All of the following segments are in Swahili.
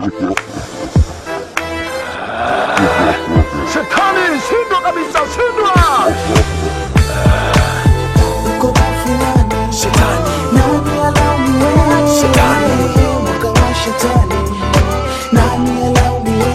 Shetani, shindwa kabisa, shindwa! Uko wapi nani? Nani alaumiwe? Mwaka wa shetani. Nani alaumiwe?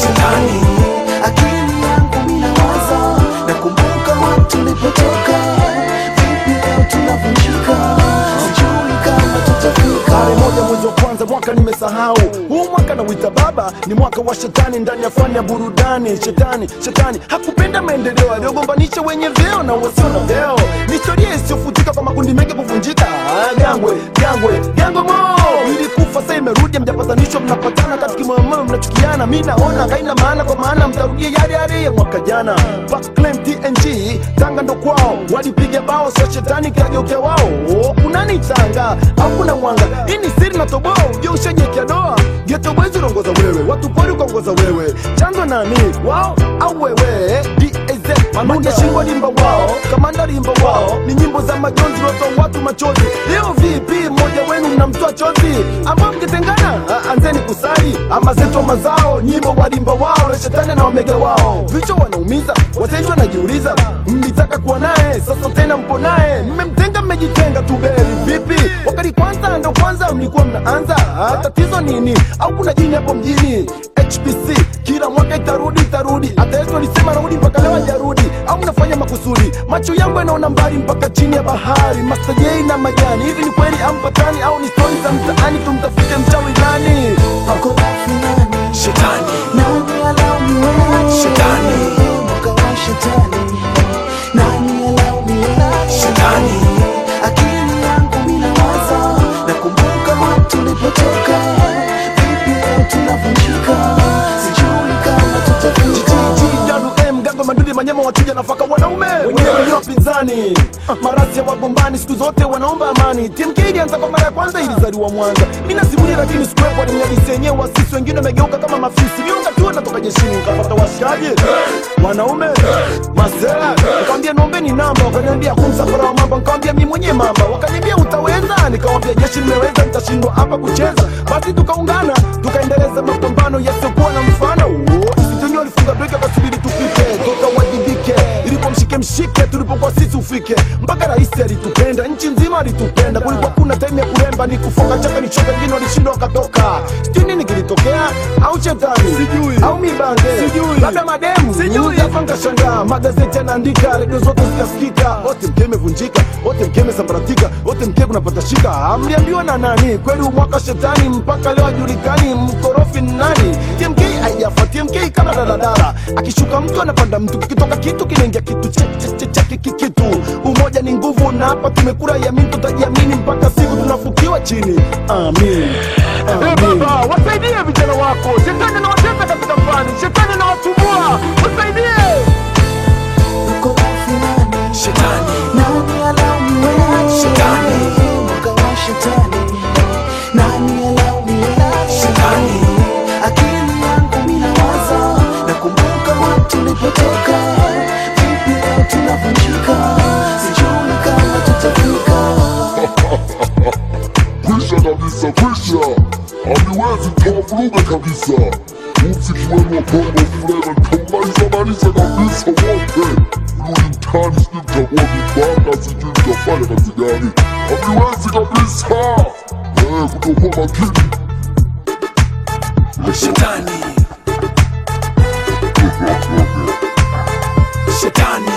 Akili yangu mina waza, nakumbuka wapi tulipotoka. Vipi leo tunavunjika? Sijui kama tutafika. Tarehe moja mwezi wa kwanza mwaka nimesahau huu mwaka nauita baba ni mwaka wa shetani ndani ya fani ya burudani shetani shetani hakupenda maendeleo aliyogombanisha wenye vyeo na wasio na vyeo ni historia isiyofutika kwa makundi mengi kuvunjika Ah, gangwe gangwe gangwe mo ilikufa sasa imerudi mjapatanishwa mnapatana katika moyo mnachukiana mi naona haina maana kwa maana mtarudia yale yale ya mwaka jana Backclaim TNG tanga ndo kwao walipiga bao sio shetani kageukia wao Oh, kunani tanga au kuna mwanga hii ni siri na toboa ujue ushajiekea doa geto boys unaongoza wewe watu pori ukaongoza wewe chanzo nani wao au wewe DAZ pamoja shingo limba wao kamanda limba wao ni nyimbo za majonzi roto watu machozi leo vipi mmoja wenu mnamtoa chozi ama mkitengana ah, anzeni kusali ama zetu mazao nyimbo walimba wao na shetani na omega wao vichwa wanaumiza wateja wanajiuliza mlitaka kuwa naye sasa tena mpo naye mmemtenga mmejitenga tu beri vipi wakati kwanza ndo kwanza mlikuwa mnaanza Ah, tatizo nini au kuna jini hapo mjini hpc kila mwaka itarudi itarudi hata yesu alisema narudi mpaka leo hajarudi au mnafanya makusudi macho yangu yanaona mbali mpaka chini ya bahari mastajei na majani hivi ni kweli ampatani au ni stori za mtaani tumtafute mchawi nani Uko wapi nani? Nani alaumiwe? Mwaka wa shetani. Nani alaumiwe? Akili yangu mina waza, nakumbuka wapi tulipotoka. Vipi leo tunavunjika? Sijui kama tutafika. GGWM, gango madudu manyema wachuja nafaka wanaume wenyewe ni wapinzani marasi ya wagombani siku zote wanaomba amani TMK ilianza kwa mara ya kwanza ilizaliwa Mwanza mina simulia lakini sikuwepo alimnyadisi yenyewe wasisi wengine wamegeuka kama mafisi miunga tu natoka jeshini nikapata washikaji wanaume masela nikamwambia nombeni namba wakaniambia kumsafara wa mambo nikamwambia mi mwenye mamba wakaniambia utaweza nikawambia jeshi nimeweza nitashindwa hapa kucheza basi tukaungana tukaendeleza mapambano yasiokuwa na mfano Oh, Msituni walifunga breki wakasubiri tupite tukawajibike ilikuwa mshike mshike tulipokuwa sisi ufike mpaka rais alitupenda nchi nzima alitupenda kulikuwa kuna time ya kuremba ni kufoka chaka ni choka wengine walishindwa wakatoka sijui nini kilitokea au shetani sijui au mibange sijui labda mademu sijui hapa nkashangaa magazeti yanaandika redio zote zikasikika wote mke imevunjika wote mke imesambaratika wote mke kunapata shika amliambiwa na nani kweli umwaka shetani mpaka leo hajulikani mkorofi ni nani tmk haijafa tmk kama daladala akishuka mtu anapanda mtu kikitoka kitu kinaingia kitu che- che- che- che- kiki- kitu umoja ni nguvu na hapa tumekura yamini tutajiamini mpaka siku tunafukiwa chini amin Amin. baba wasaidie vijana wako shetani na watesa katika fani shetani na watumbua wasaidie Uko wapi nani? Nani alaumiwe? Mwaka wa shetani. Nani alaumiwe? Akili yangu mina waza, nakumbuka wapi tulipotoka. Vipi leo tunavunjika? Sijui kama tutafika. kwisha kabisa, kwisha, haliwezi mkawavuruga kabisa. Muziki wenu wa bongo flava mtaumaliza maliza kabisa wote. Rudi mtaani, sijui mtakuwa vibaka, sijui mtafanya kazi gani, haliwezi kabisa. Eh, kutokuwa makini Shetani. Shetani.